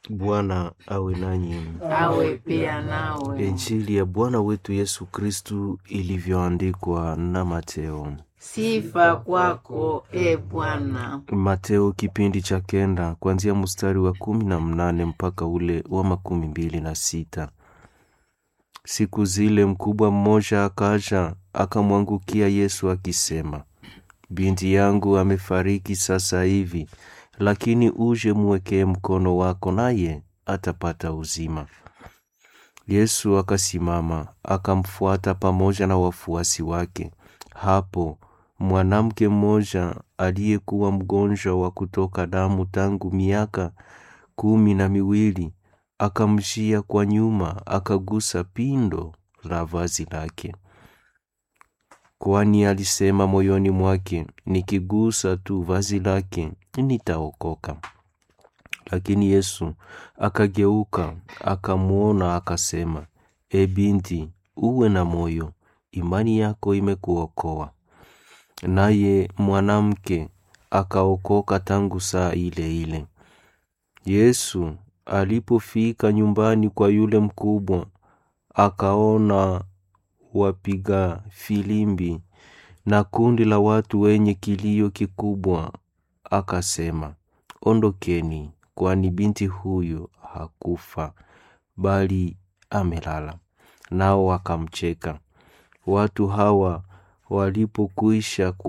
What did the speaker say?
Bwana awe nanyi. awe pia nawe. Injili ya Bwana wetu Yesu Kristu ilivyoandikwa na Mateo. Sifa kwako e Bwana. Mateo kipindi cha kenda kuanzia mstari wa kumi na mnane mpaka ule wa makumi mbili na sita. Siku zile mkubwa mmoja akaja akamwangukia Yesu akisema, binti yangu amefariki sasa hivi, lakini uje mwekee mkono wako, naye atapata uzima. Yesu akasimama akamfuata pamoja na wafuasi wake. Hapo mwanamke mmoja aliyekuwa mgonjwa wa kutoka damu tangu miaka kumi na miwili akamjia kwa nyuma, akagusa pindo la vazi lake, kwani alisema moyoni mwake, nikigusa tu vazi lake nitaokoka. Lakini Yesu akageuka akamwona, akasema, E binti, uwe na moyo, imani yako imekuokoa. Naye mwanamke akaokoka tangu saa ile ile. Yesu alipofika nyumbani kwa yule mkubwa, akaona wapiga filimbi na kundi la watu wenye kilio kikubwa, akasema, Ondokeni, kwani binti huyu hakufa bali amelala. Nao wakamcheka. Watu hawa walipokwisha